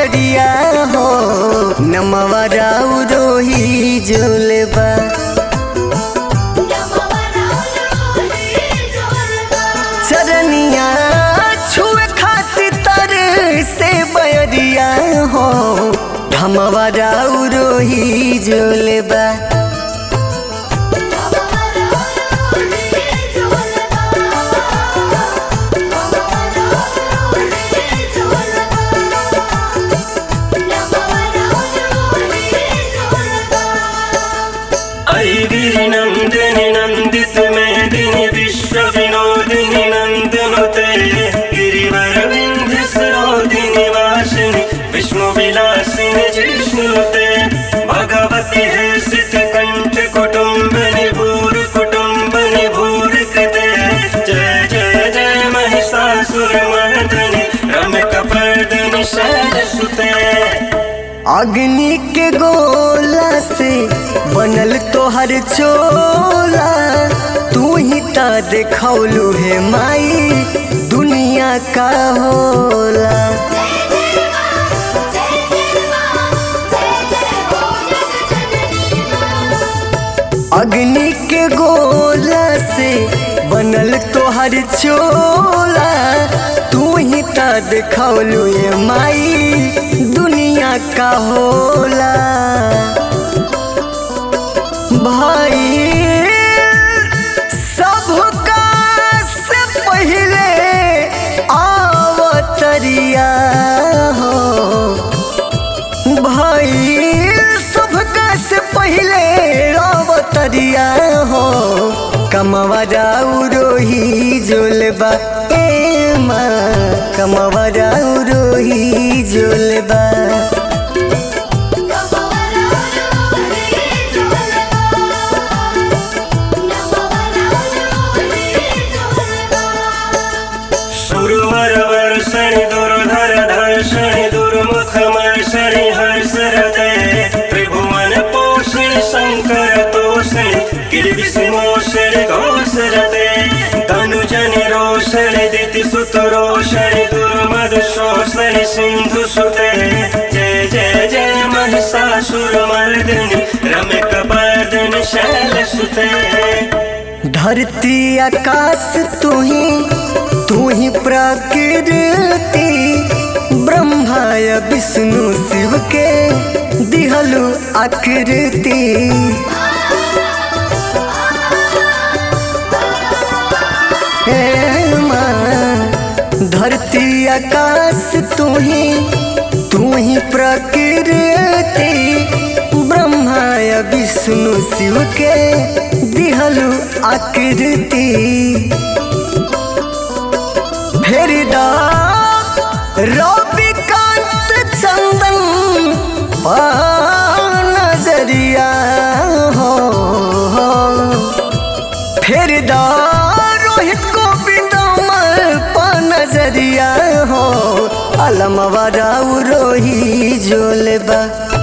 बयरिया हो नमवा राउ रोही जोलबा चरनिया छुए खातिर तर से बयरिया हो धमवा राउ रोही जोलबा ऐ गिरिनन्दिनि नन्दित मेदिनि विश्व विनोदिनि नन्दनुते गिरिवरविन्ध्य सरोदिनि वासिनि विष्णुविलासिनि जिष्णुते भगवति हर्षित कण्ठ कुटुम्बनि भूरि कुटुम्बनि भूरि कृते जय जय जय महिषासुरमर्दनि रमकपर्दनि शैलसुते अग्नि के गोला से बनल तोहर चोला तू ही ता देखौलू हे माई दुनिया का होला अग्नि के गोला से बनल तोहर चोला तू ही ता देखौलू हे माई दुनिया का होला भाई सबका से पहले आवतरिया हो भाई सबका से पहले आवतरिया हो कमवा राउ रोही जोलबा ए माँ कमवा राउ रोही जोलबा सुरवरवर्षणि दुर्धर धर्षणि दुर्मुखमर्षणि हर्षरते त्रिभुवन पोषणि शङ्कर तोषणि गिरिविषमोषणि घोषरते तनुजनि रोषणि दितिसुत रोषणि दुर्मदशोषणि सिन्धुसुते जय जय जय महिषासुरमर्दिनि रम्यकपर्दिनि शैलसुते धरती आकाश तू ही तू ही प्रकृति ब्रह्मा या विष्णु शिव के दिहलु आकृति हे माँ, धरती आकाश तू ही तू ही प्रकृति ब्रह्मा या विष्णु शिव के दिहलु आकृति फिर रविकांत चंदन पा नजरिया हो फिर रोहित गोविंद पा नजरिया हो अलमवा राउ रोही जोलबा